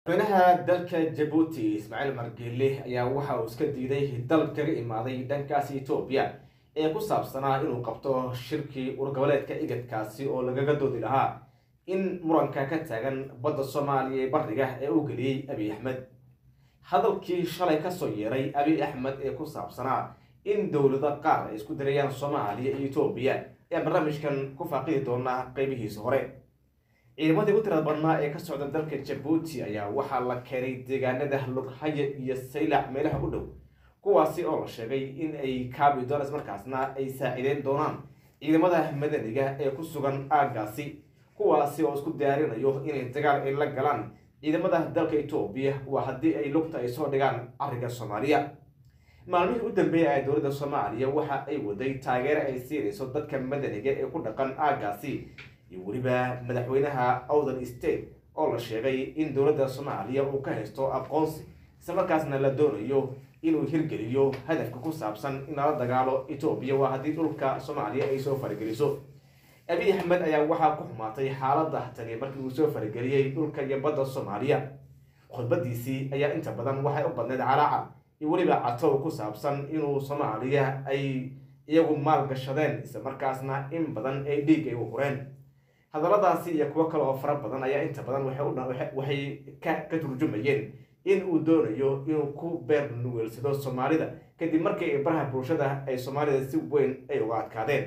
madaxweynaha dalka jabuuti ismaaciil margeele ayaa waxa uu iska diiday dal kaga imaaday dhankaasi etoobiya ee ku saabsanaa inuu qabto shirkii urgoboleedka igadkaasi oo lagaga doodi lahaa in muranka ka taagan badda soomaaliya ee bariga ee uu geliyey abiy axmed hadalkii shalay kasoo yeeray abiy axmed ee ku saabsanaa in dowlado qaar ay isku dirayaan soomaaliya iyo etoobiya ayaa barnaamijkan ku faaqidi doonaa qeybihiisa hore ciidamadii u tirada badnaa ee ka socda dalka jabuuti ayaa waxaa la keenay deegaanada lughaye iyo saylac meelaha u dhow kuwaasi oo la sheegay in ay kaabi doon ismarkaasna ay saacideyn doonaan ciidamada madaniga ee ku sugan aaggaasi kuwaasi oo isku diyaarinayo inay dagaal ay la galaan ciidamada dalka etoobiya waa haddii ay lugta ay soo dhigaan arriga soomaaliya maalmihii u dambeeyay ee dowladda soomaaliya waxa ay waday taageero ay siinayso dadka madaniga ee ku dhaqan aaggaasi iyo weliba madaxweynaha outhern state oo la sheegay in dowladda soomaaliya uu ka haysto aqoonsi islamarkaasna la doonayo inuu hirgeliyo hadafka ku saabsan in lala dagaalo etoobiya waa haddii dhulka soomaaliya ay soo farageliso abiy axmed ayaa waxaa ku xumaatay xaaladda tani markii uu soo farageliyey dhulka iyo badda soomaaliya khudbadiisii ayaa inta badan waxay u badneyd calaaca iyo weliba catow ku saabsan inuu soomaaliya ay iyagu maal gashadeen islamarkaasna in badan ay dhiig ay u hureen hadalladaasi iyo kuwo kale oo fara badan ayaa inta badan waxay ka turjumayeen in uu doonayo inuu ku beer nuweelsado soomaalida kadib markii ay baraha bulshada ay soomaalida si weyn ay uga adkaadeen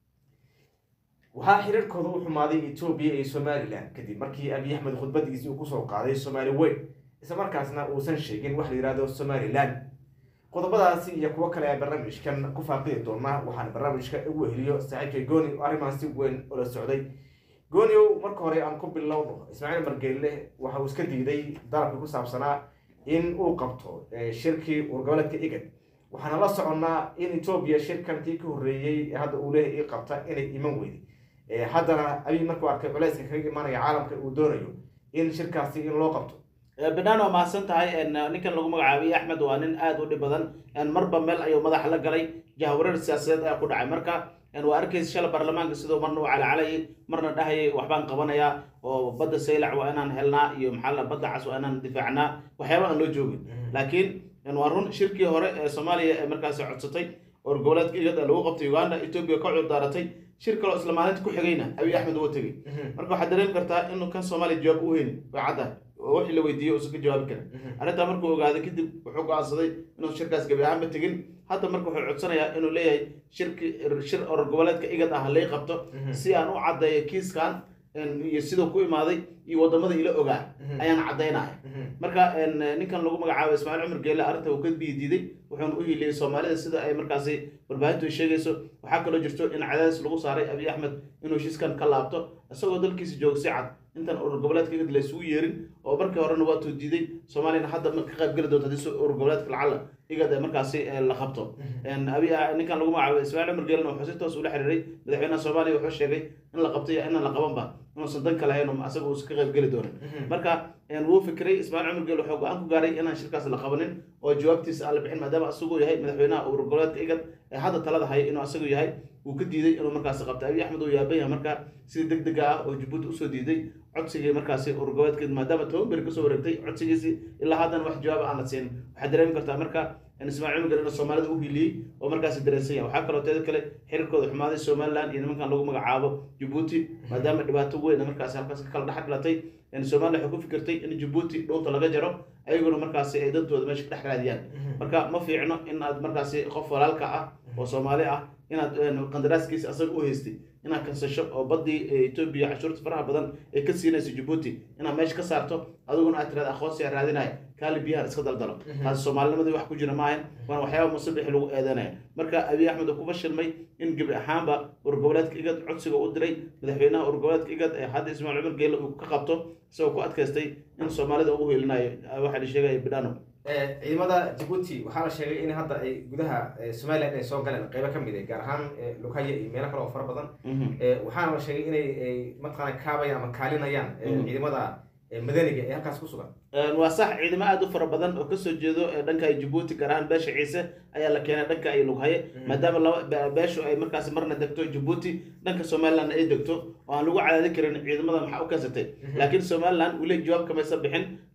waxaa xiriirkooda u xumaaday etoobiya iyo somalilan kadib markii abiy axmed khudbadiisii uu kusoo qaaday soomaali weyn islamarkaasna uusan sheegin wax la yihahdo somalilan qodobadaasi iyo kuwo kale ee barnaamijkan ku faaqidi doonaa waxaana barnaamijka ugu heliyo saaxiibkay gooni oo arrimahan si weyn ula socday gooniow marka hore aan ku bilowno ismaaciil margeelle waxa uu iska diiday dalabka ku saabsanaa in uu qabto shirkii urgoboleedka igad waxaana la soconnaa in etoobiya shirkankii ka horreeyey ee hadda uu leeyahy ii qabta inay iman weyday haddana abiy markuu arkay culeyska kaga imaanaya caalamka uu doonayo in shirkaasi in loo qabto binaan waa mahadsan tahay ninkan lagu magacaabay axmed waa nin aada u dhib badan marba meel ayuu madaxa la galay jahwareer siyaasadeed ayaa ku dhacay marka waa arkaysa shala baarlamaanka sidoo marna uu calcalayay marna dhahayay waxbaan qabanayaa oo badda saylac waa inaan helnaa iyo maxaa badda cas waa inaan difaacnaa waxyaaba aan loo joogin laakiin waa run shirkii hore ee soomaaliya ee markaasi codsatay oo goboleedka igad lagu qabtay uganda etoobiya ka cudur daaratay shir kaloo isla maalinta ku xigayna abiy axmed uga tegey marka waxaad dareemi kartaa inuu kan soomaaliya jawaab u heyni way cadda oo wixii la weydiiyey uusan ka jawaabi karin arrintaa markuu ogaaday kadib wuxuu go-aansaday inuu shirkaas gabi ahaanba tegin hadda marka wuxuu codsanayaa inuu leeyahay shirki shir oror goboleedka igad ah lay qabto si aan u caddeeyo kiiskan iyo siduu ku imaaday iyo wadamada ila ogaa ayaan caddaynaya marka ninkan lagu magacaabo ismaaciil cumar geelle arrinta uu ka biidiiday wuxuuna u hiiliyey soomaalida sida ay markaasi warbaahintu ay sheegayso waxaa kaloo jirto in cadaadis lagu saaray abiy axmed inuu heshiiskan ka laabto isagoo dalkiisa jooga si cad intaan urur goboleedka igad la isugu yeerin oo markii horena waatuu diiday soomaaliyana hadda ka qayb geli doonta hadii urur goboleedka lacala igad ee markaasi la qabto abi ninkan lagu magacaabo ismaaciil cumar geelena wuxuu si toos ula xiriiray madaxweynaha soomaaliya wuxuu sheegay in la qabtay inaan la qabanba inuusan danka lahayn asaga uusan ka qayb geli doonin marka wuu fikiray ismaaciil cumar geel wuxuu go-aan ku gaaray inaan shirkaas la qabanin oo jawaabtiisa aan la bixin maadaama asaguu yahay madaxweynaha urur goboleedka igad ee hadda talada haya inuu asagu yahay wuu ka diiday inuu markaasi qabto abiy axmed uu yaaban yahay marka sida deg dega ah oo jabuuti usoo diiday codsigii markaasi urur goboleedka maadaama toban beri kasoo wareegtay codsigiisii ilaa haddana wax jawaab aan la siin waxaad dareemi kartaa marka ismaaciil cumar geel soomaalida u hiliyey oo markaasi dareensan yahay waxaa kaloo teeda kale xiriirkooda xumaaday somaliland iyo nimankan lagu magacaabo jabuuti maadaama dhibaato weyn markaasi halkaas ka kala dhex dhalatay somaliya waxay ku fikirtay in jabuuti dhuunta laga jaro ayaguna markaasi ay dantooda meesha ka dhex raadiyaan marka ma fiicno in aad markaasi qof walaalka ah oo soomaali ah inaad qandaraaskiisa asaga u haystay inaad kansasho oo baddii etoobiya cashuurta faraha badan ay ka siinayso jabuuti inaad meesha ka saarto adiguna aad tiraada aqoonsiga raadinaya kaali biyahan iska daldalo taasi soomaalinimadii wax ku jira maahan waana waxyaaba musabixi lagu eedanaya marka abiy axmed uu ku fashilmay in gebi ahaanba urgoboleedka igad codsiga u diray madaxweynaha urgoboleedka igad ee hadda ismaaciil cumar geelle uu ka qabto isagoo ku adkaystay in soomaalida ugu hiilinayo waxaa la sheegaya bidhano ciidamada jabuuti waxaa la sheegay in hadda ay gudaha somalilan ay soo galeen qeybo ka mid ah gaar ahaan lughaye iyo meelo kale oo fara badan waxaana la sheegay inay mataqaana kaabayaan ama kaalinayaan ciidamada madaniga ee halkaas ku sugan waa sax ciidamo aada u fara badan oo kasoo jeedo dhanka jabuuti gaar ahaan beesha ciise ayaa la keenay dhanka ay lughaye maadaama laba beeshu ay markaasi marna degto jabuuti dhanka somaliland ay degto oo aan lagu cadaadin karin ciidamada maxaa u keensatay laakiin somaliland weli jawaab kamaysan bixin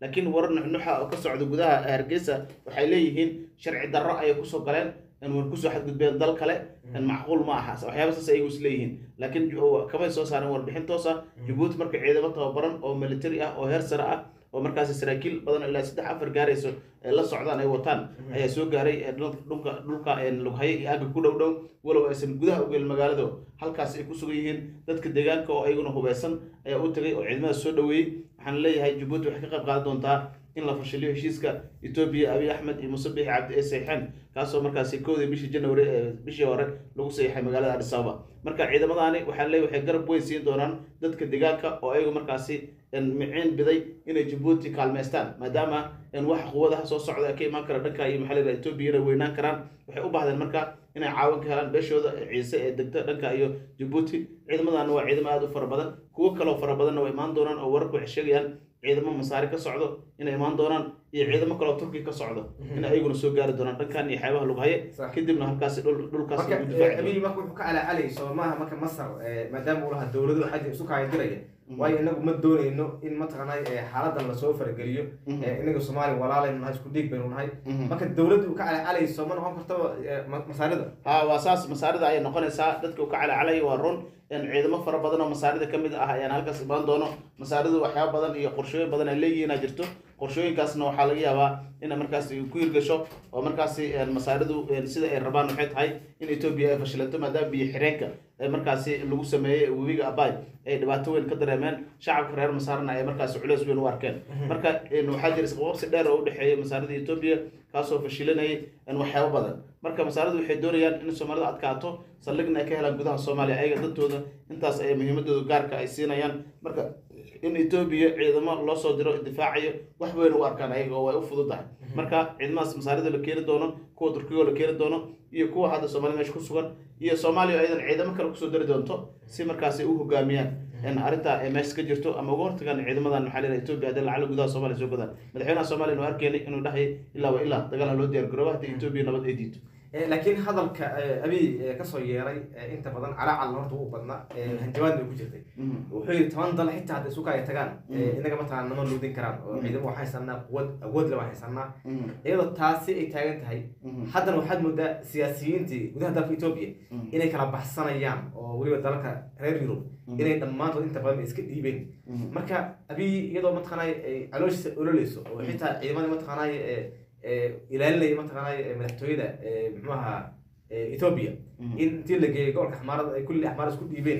laakiin warar nuxnuxa oo ka socda gudaha hargeysa waxay leeyihiin sharci darro ayay kusoo galeen war kusoo xadgudbeen dal kale macquul ma aha waxyaaba saas ayagu is leeyihiin laakiin kamay soo saareen warbixin toos ah jabuuti marka ciidamo tababaran oo military ah oo heer sare ah oo markaasi saraakiil badan ilaa saddex afar gaarayso ee la socdaan ay wataan ayaa soo gaaray dhulka dhulka lughaye iyo aagga ku dhow dhow walow aysan gudaha ugelin magaalada halkaas ay ku sugan yihiin dadka deegaanka oo ayaguna hubeysan ayaa u tagay oo ciidamada soo dhaweeyey waxaan leeyahay jabuuti waxay ka qayb qaadan doontaa in la fashiliyo heshiiska etoobiya abiy axmed iyo muuse bixi cabdi ee saxiixeen kaasoo markaasi kowdii bishii january ee bishii hore lagu saxiixay magaalada adis ababa marka ciidamadaani waxaa leeyahay waxay garab weyn siin doonaan dadka deegaanka oo ayagu markaasi miciin biday inay jabuuti kaalmeystaan maadaama waxa quwadaha soo socda ee ka imaan kara dhanka iyo maxaa la etoobiya inay weynaan karaan waxay u baahdeen marka inay caawin ka helaan beeshooda ciise ee degta dhanka iyo jabuuti ciidamadaana waa ciidamo aada u fara badan kuwo kaloo fara badanna way imaan doonaan oo wararku waxay sheegayaan ciidamo masaari ka socdo inay imaan doonaan iyo ciidamo kaloo turki ka socdo in ayaguna soo gaari doonaan dhankan iyo xeebaha lughaye kadibna halkaasi dhulkaas lagu difaaci abiy marka wuxuu ka calacalay soomaha marka masar maadaama uu lahaa dowladu xagga isu kaayadiraya waayo inagu ma dooneyno in mataqaanay xaaladan lasoo farageliyo inaga soomaaliya walaalaynu nahay isku dhiig baynu nahay marka dowladda uu ka calacalayso ma noqon karto masaarida ha waa saas masaarida ayay noqonaysaa dadka uu ka calacalaya waa run ciidamo fara badan oo masaarida ka mid ah ayaan halkaas imaan doono masaaridu waxyaaba badan iyo qorshooyin badan ay leeyihiin jirto qorshooyinkaasna waxaa laga yaabaa ina markaasi ku hirgasho oo markaasi masaaridu sida ay rabaan waxay tahay in etoobiya ay fashilanto maadaama biyo xireenka markaasi lagu sameeyey webiga abay ay dhibaato weyn ka dareemeen shacabka reer masaarna ay markaasi culeys weyn u arkeen marka waxaa jira isqabqabsi dheer oo udhexeeya masaarida etoobiya kaasoo fashilanayay waxyaabo badan marka masaaridu waxay doonayaan in soomaalida adkaato saldhigna ay ka helaan gudaha soomaaliya ayaga dantooda intaas ay muhiimadooda gaarka ay siinayaan marka in etoobiya ciidamo loo soo diro difaacayo wax weyn u arkaan ayaga oo way u fududahay marka ciidamadaas masaarida la keeni doono kuwa turkigo la keeni doono iyo kuwa hadda soomaalida meesha ku sugan iyo soomaaliya ayadan ciidamo kale kusoo dari doonto si markaasi u hogaamiyaan arrinta ay meesha ka jirto ama uga hortagaan ciidamadan maxaa leedahay etoobiya haddii lacala gudaha soomaaliya soo godaan madaxweynaha soomaaliya nu arkeenay inuu dhahay ilaa wa ilaa dagaal ha loo diyaar garooba haddii etoobiya nabad ay diito laakiin hadalka abiy kasoo yeeray inta badan calaacal horta u badna hanjabaad bay ku jirtay wuxuu yidhi toban dal xitaa hadday suka ay tagaan inaga mataqana nama luudin karaan oo ciidamo waxaan haysanaa quwad awood le waan haysanaa iyadoo taasi ay taagan tahay haddana waxaad moodaa siyaasiyiintii gudaha dalka etoobiya inay kala baxsanayaan oo weliba dalalka reer yurub inay dhammaantood inta badan iska dhiibeen marka abiy iyadoo mataqaanay ay calooshiisa ololeyso oo xitaa ciidamada mataqaanay ilaalinaya mataqaanay madaxtooyada muxuu ahaa ethoobia in intii la geeyay gobolka axmaarada ay kulli axmaar isku dhiibeen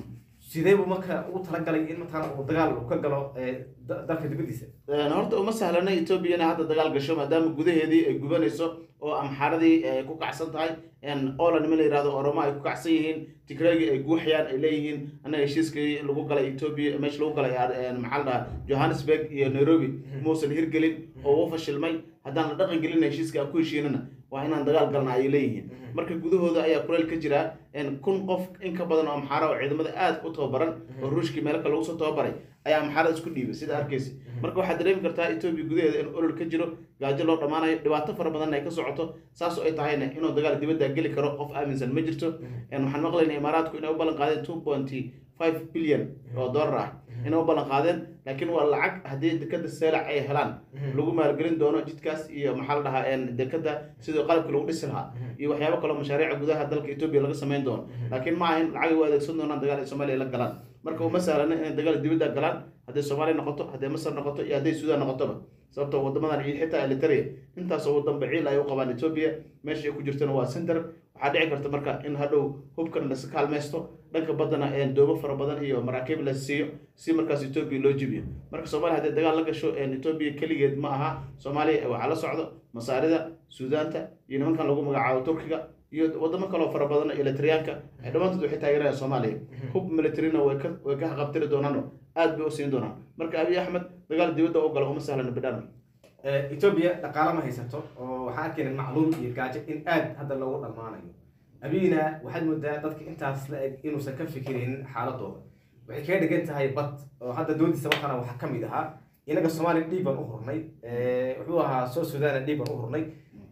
sidee buu marka ugu talagalay in mataqaana uu dagaal uu ka galo dalka dibadiisa horta uma sahlana etoobiya inay hadda dagaal gasho maadaama gudaheedii ay gubanayso oo amxaaradii ay ku kacsan tahay oola nima la yihahdo oromo ay ku kacsan yihiin tigregi ay guuxayaan ay leeyihiin annaga heshiiskii lagu galay etoobiya meesha lagu galay maxaa la dhahaa johannesburg iyo nairobi muusan hirgelin oo u fashilmay haddaan la dhaqan gelina heshiiska aan ku heshiinana waa inaan dagaal galna ayay leeyihiin marka gudahooda ayaa kuleyl ka jira kun qof in ka badan oo amxaara oo ciidamada aad u tababaran oo ruushkii meelo kale lagu soo tababaray ayaa amxaarada isku dhiibay sida arkaysa marka waxaad dareemi kartaa etoobiya gudaheeda in olol ka jiro gaajo loo dhammaanayo dhibaato fara badanna ay ka socoto saas oo ay tahayna inuu dagaal dibadda geli karo qof aaminsan ma jirto waxaan maqlaynaa imaaraadku inay u ballan qaadeen two pointy five billion oo dollar ah inay u ballan qaadeen laakiin waa lacag haddii dekada seelac ay helaan lagu maalgelin doono jidkaas iyo maxaa la dhahaa dekada sidii qalabkii lagu dhisi lahaa iyo waxyaabo kaloo mashaariica gudaha dalka etoobiya laga samayn doono laakiin ma ahin lacagay u adeegsan doonaan dagaal ay soomaaliya la galaan marka uma sahlana inay dagaal dibadda galaan hadday soomaaliya noqoto hadday masar noqoto iyo hadday suudaan noqotoba sababto wadamadan iyo xitaa elitaria intaasoo wadan baciil ay u qabaan etoobiya meesha ay ku jirtana waa center waxaa dhici karta marka in hadhow hubkan lasi kaalmaysto dhanka baddana doobo fara badan iyo maraakiib la siiyo si markaas etoobiya loo jibiyo marka soomaaliya hadday dagaal la gasho etoobiya keligeed ma aha soomaaliya waxaa la socdo masaarida suudaanta iyo nimankan lagu magacaabo turkiga iyo wadamo kaloo fara badan elitriyaanka dhammaantood waxay taageerayaan soomaaliya hub militarina way ka way ka haqabtiri doonaano aad bay u siin doonaan marka abiy axmed dagaal dibadda u gala uma sahlana bidhana etoobiya dhaqaalo ma haysato oo waxaan arkayna macluul iyo gaajo in aad hadda loogu dhammaanayo abiyina waxaad moodaa dadka intaas la eg inuusan ka fikiraynin xaaladooda waxay kaga dhigan tahay bad oo hadda doodiisa watana waxaa ka mid ahaa inaga soomaaliya dhiib baan u hurnay wuxuu ahaa soo sudaana dhiib baan u hurnay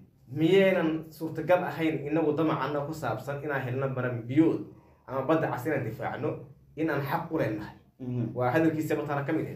miyaynan suurtagal ahayn inagu damacana ku saabsan inaan helno baran biyood ama badda cas inaan difaacno in aan xaq u leenahay waa hadalkiisa matana ka mid ahayd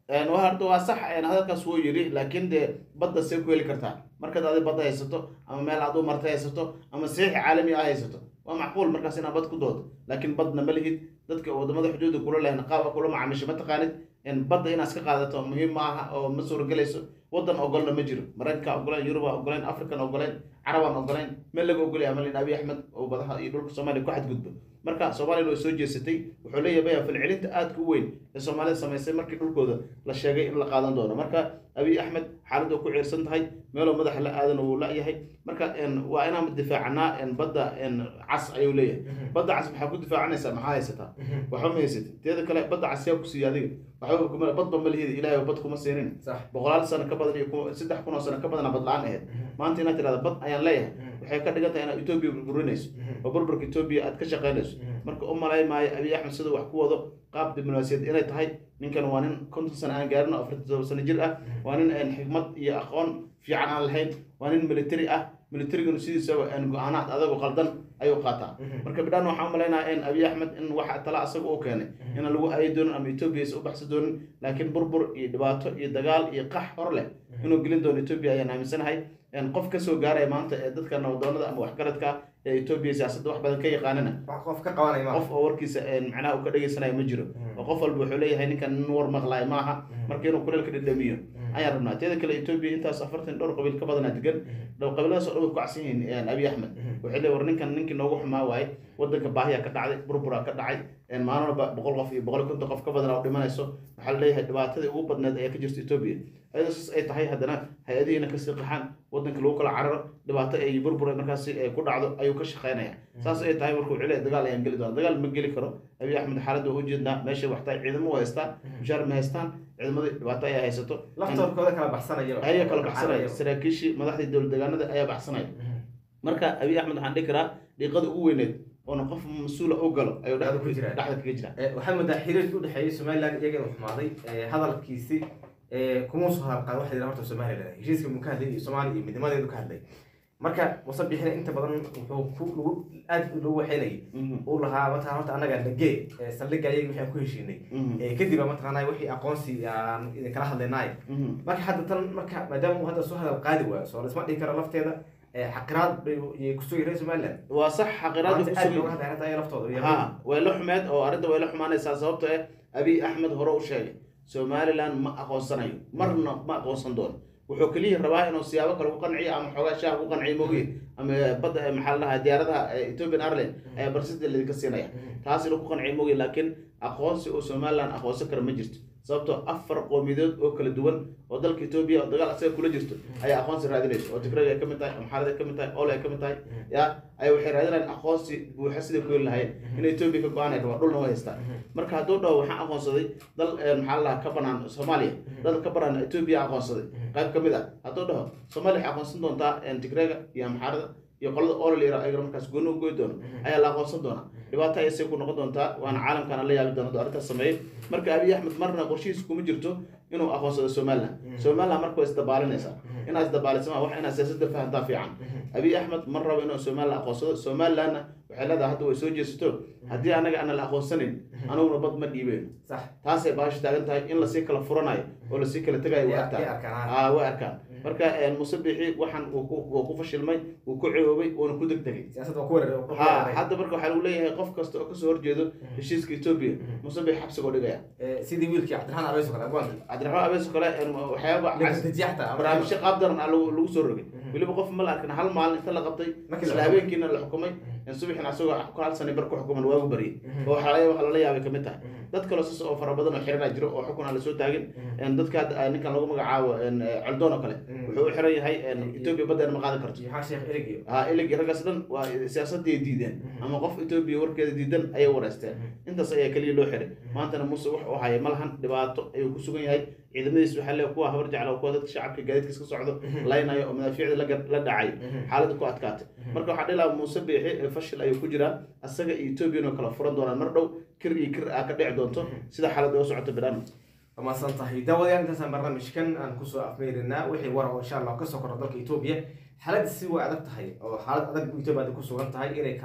Een, waa horta waa sax een, hadalkaas wuu yidhi laakiin dee badda see ku heli kartaa markaad adi badda haysato ama meel aad u martay haysato ama saxiix caalami ah haysato waa macquul markaas inaad bad ku doodo laakiin badna ma lihid dadka wadamada xuduudda kula lehen qaaba kula macaamisho ma taqaanid een, badda inaad iska qaadato muhiim ma aha oo ma suuragelayso wadan ogolna ma jiro maraykanka ogoleen yuruba ogoleen african ogoleen carabaan ogoleen meel laga ogolaya malin abi axmed oo badaha iyo dhulka soomaaliya ku xadgudbo marka soomaaliyana way soo jeesatay wuxuu leeyahay baya falcelinta aadka u weyn ee soomaalida samaysay markii dhulkooda la sheegay in la qaadan doono marka abiy axmed xaaladda ku ciirsan tahay meeloo madaxa la aadan uu la-yahay marka een, waa inaan difaacanaa een, badda een, cas ayuu leeyahay badda cas maxaa ku difaacanaysaa maxaa haysataa waxba ma haysatid teeda kale badda cas yaa ku siiya adiga waxba kuma badba ma lihida ilaahay bad kuma siinin sax boqolaal sano ka badan iyo ku- saddex kun oo sano ka badana bad la-aan ahayd maanta inaad tirahda bad ayaan leeyahay waxay ka dhigan tahay inaad etoobiya burburinayso oo burburka etoobiya aad ka shaqaynayso marka u malay maayo abiy axmed siduu wax ku wado qaab diblomaasiyad inay tahay ninkan waa nin konton sano aan gaarin oo afartan todoba sano jir ah waa nin een, xikmad iyo aqoon fiican aan lahayn waa nin military ah militariguna sidiisaba een, go-aanaad adagu qaldan ayuu qaataa marka bidhaan waxaan umalaynaa in abiy axmed in waxa tala asaga uu keenay inaan lagu aayi doonin ama etoobiya is u baxsan doonin laakiin burbur iyo dhibaato iyo dagaal iyo qax hor leh inuu gelin doono etoobiya ayaan aaminsanahay een, qof kasoo gaaraya maanta ee dadka nabdoonada ama waxgaradka ah ee etoobiya siyaasadda wax badan ka yaqaanana wax qof ka qabanaya ma qof oo warkiisa een, macnaha uu ka dhagaysanayo ma jiro oo qof walba wuxuu leeyahay ninkan nin war maqlaay maaha marka inuu kuleelka dhadhamiyo ayaan rabnaa teeda kale etoobiya intaas afartan dhowr qabiil ka badanaa degan dhow qabiiladaas oo dhan way ku cagsan yihiin een, abiy axmed waxay leeyihin war ninkan ninkii noogu xumaa waaye wadanka baahiya ka dhacday burburaa ka dhacay een, maalin walba boqol qof iyo boqol iyo konton qof ka badan oo dhimanayso waxaa la leeyahay dhibaatadii ugu badneed ayaa ka jirta etoobiya ayadoo saas ay tahay haddana hay-adihiina kasii qaxaan wadanka lagu kala cararo dhibaato ay burbur ay markaasi ay ku dhacdo ayuu ka shaqeynaya saas ay tahay markuu cile dagaal ayaan geli doona dagaal ma geli karo abiy axmed xaaladda waa ujeednaa meeshay wax tahay ciidamo u haystaan mushaar ma haystaan ciidamadii dhibaato ayaa haysato laftoodkooda kala baxsanaya ayaa kala baxsanaya saraakiishii madaxdii dowlad deegaanada ayaa baxsanaya marka abiy axmed waxaan dhihi karaa dhiiqada ugu weyneed oona qof mas-uula u galo ayuu dhexda ku jira. dhexda kaga jira Eh, waxaa moodaa xiriirkii udhexeeyay somaliland iyaga inuu xumaaday eh, hadalkiisi eh, kuma soo hadal qaad waxa la yidhaha horta somaliland heshiiska muu ka hadlay iyo soomaaliya iyo midnimadeedu ka hadlay marka musabixina inta badan wuxuu ku lagu aad lagu waxaynayay uu lahaa mataqana horta annaga nagee eh, saldhigga ayaga wixii aan ku heshiinay Eh, kadib baa mataqaanaa wixii aqoonsi aan idinkala hadlaynay marka hadda tan marka maadaama uu hadda soo hadal qaadi waayo soo lisma dhihi karo lafteeda eh, xaqiraad bay iyay kusoo yiray somaliland waa sax xaqiraada maanta ku aad sugan looga hadlay arrinta ayaga laftooda iyo ha way la xumeed oo arrinta way la xumaanaysaa sababto eh abiy axmed hore u sheegay somaliland ma aqoonsanayo marna ma aqoonsan doono wuxuu keliya rabaa inuu siyaabo kale ku qanciyo ama xoogaa shaah ku qanciyo moogiye ama badda eh, maxaa la dhahaa diyaaradaha eh, ethiopian airline ayaa barsida lidinka siinaya taas inuu ku qanciyo moogiye laakiin aqoonsi oo somaliland aqoonsan kara ma jirto sababtoo afar qowmiyadood oo kala duwan oo dalka etoobiya oo dagaal asaga kula jirto ayaa aqoonsi raadinaysa oo tigrayga ay ka mid tahay amxaarada ay ka mid tahay oole ay ka mid tahay ya ay waxay raadinayaan aqoonsi buuxa siday ku heli lahayn in etoobiya ka go-aan ay rabaan dhulna way haystaan marka hadduu dhaho waxaan aqoonsaday dal eh, maxaa la dhahaa ka banaan soomaaliya dal ka banaan etoobiya aqoonsaday qayb ka mid ah hadduu dhaho soomaaliya waxay aqoonsan doontaa eh, tigrayga iyo amxaarada iyo qolada oole la yidhaha ayagana markaas gooni u goy doono ayaa la aqoonsan doonaa dhibaato ayay say ku noqon doontaa waana caalamkana la yaabi doona hadduu arrintaas sameeyey marka abiy axmed marna qorshihiisa kuma jirto inuu aqoonsado somaliland somaliland marka way isdabaalinaysaa inaad isdabaalisa ma wax inaad siyaasadda fahantaa fiican abiy axmed mar rabo inuu somaliland aqoonsado somalilandna waxay leedahay hadda way soo jeesato haddii anaga ana la aqoonsanin anuguna bad ma dhiibeen sax taasay baasha taagan tahay in lasii kala furanayo oo lasii kala tegayo waa Yay arkaa arkaan, aa way arkaan marka muuse bixi waxaan uu ku uu ku fashilmay uu ku ciwoobay uuna ku degdegay siyaasadda waa ku wareer ku ha wareeray. hadda marka waxaa lagu leeyahay qof kasta oo kasoo horjeedo heshiiska etoobiya muuse bixi xabsigoo dhigaya Eh, sidii wiilkii cabdiraxmaan abeys oo kale agwaanki cabdiraxmaan abees oo kale een, waxyaaba cas- dejiya xataa ama- barnaamijyo qaab daran ah lagu lagu soo rogay weliba qof ma la arkin hal maalin inta la qabtay Markii la isla xukumay. habeenkiina la xukumay in subaxina asagoo ku hal sani bar ku xukuman waagu baryay oo waxaa laga waxa lala yaabay kamid tahay dad kaloo sas oo fara badan oo xiranaa jiro oo xukun aan lasoo taagin een, dadka hadda, ah, ninkan lagu magacaabo een, eh, coldoon oo kale wuxuu u xiran yahay een, etoobiya baddeena ma qaadan karto iyo xaa sheekh erig iyo ha iligi raggaas dhan waa siyaasadii diideen ama qof etoobiya warkeeda diidan ayay wareysteen intaas ayaa keliya loo xiray maantana muuse wax uu haya malahan dhibaato ayuu ku sugan yahay ciidamadiis waxaa leeyahay kuwa habar jecla kuwa dadka shacabka gaadiidkiis ka socdo laynayo oo madaafiicda la gar- la dhacay xaaladda ku adkaatay marka waxaa dhihi lahaa muuse biixi ee fashil ayuu ku jiraa asaga iyo etoobiyan oo kala furan doonaan mar dhow kir iyo kir ah ka dhici doonto sida xaaladda u socoto bidhaan waa mahadsan tahay daawadayaal intaasaan barnaamijkan aan kusoo afmeerinaa wixii war oo insha allah kasoo kordha dalka etoobiya xaaladda si way adag tahay oo xaalad adag bu etoobiya hadda ku sugan tahay inay kala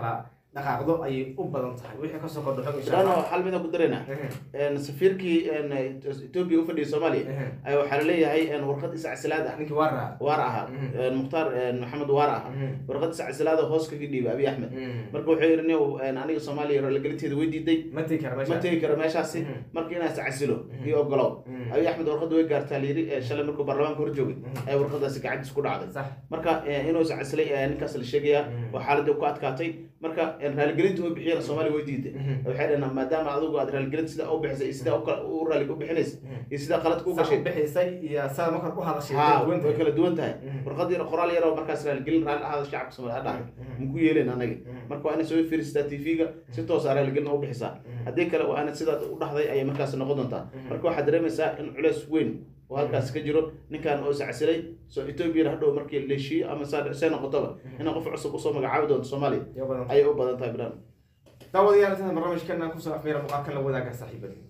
dhaqaaqdo ayay u badan tahay wixii kasoo kordho xog insha Bidhano allah hal mid aan ku daraynaa Mhm, safiirkii etoobiya u fadhiyay soomaaliya mhm. ayaa waxaa laleeyahay warqad iscasilaad ah ninkii waa raa waar ahaa Mhm. mukhtaar maxamed waar ah Mhm, warqad iscasilaad oo hoos kaga dhiibay abiy axmed mhm. marka wuxuu yidhi nin aniga soomaaliya raalligelinteeda way diiday ma tegi kara ma meesha tegi karo meeshaasi Mhm. marka inaan iscasilo Mhm. iyo ogolow Mhm. abiy axmed warqadda way gaartaa layidhi ee shalay markuu baarlamaanka hor joogay Mhm. ayaa warqadaasi gacantiis ku dhacday sax marka eh, inuu iscasilay ayaa ninkaas la sheegayaa Mhm. oo xaaladii ku adkaatay marka eh, raaligelinta oo bixiyana soomaaliya way diiday Mhm. waxay dhaheen maadaama adigu aad raaligelinta sidaa u bixisay iyo sidaa u kala- u raali u bixinaysa Mhm. iyo sidaa qaladka u Saa gashay u bixisay iyo saa markan u hadashay ha way duwan way tahay. kala duwan tahay Mhm. warqad yar qoraal yar oo markaas raaligelin raalli ahaada shacabka soomaaliya ha dhacday Mhm. maku yeelen anaga Mhm. marka waa inay soo fiirisataa tv-ga si toosa raaligelin u bixisaa Mhm. haddii kale waa inad sidaad u dhahday ayay markaas noqon doontaa Mhm. marka waxaad dareemaysaa in culeys weyn oo halkaas ka jiro ninkan oo iscasilay soo etoobiyana hadhow markii la heshiiyo ama saa see noqotoba inay qof cusub usoo magacaabi doonto soomaaliya Iyo badan. ayay u badan tahay bilan daawadayaal inta barnaamijkan kusoo afmeera muuqaalkan la wadaaga saaxiibadii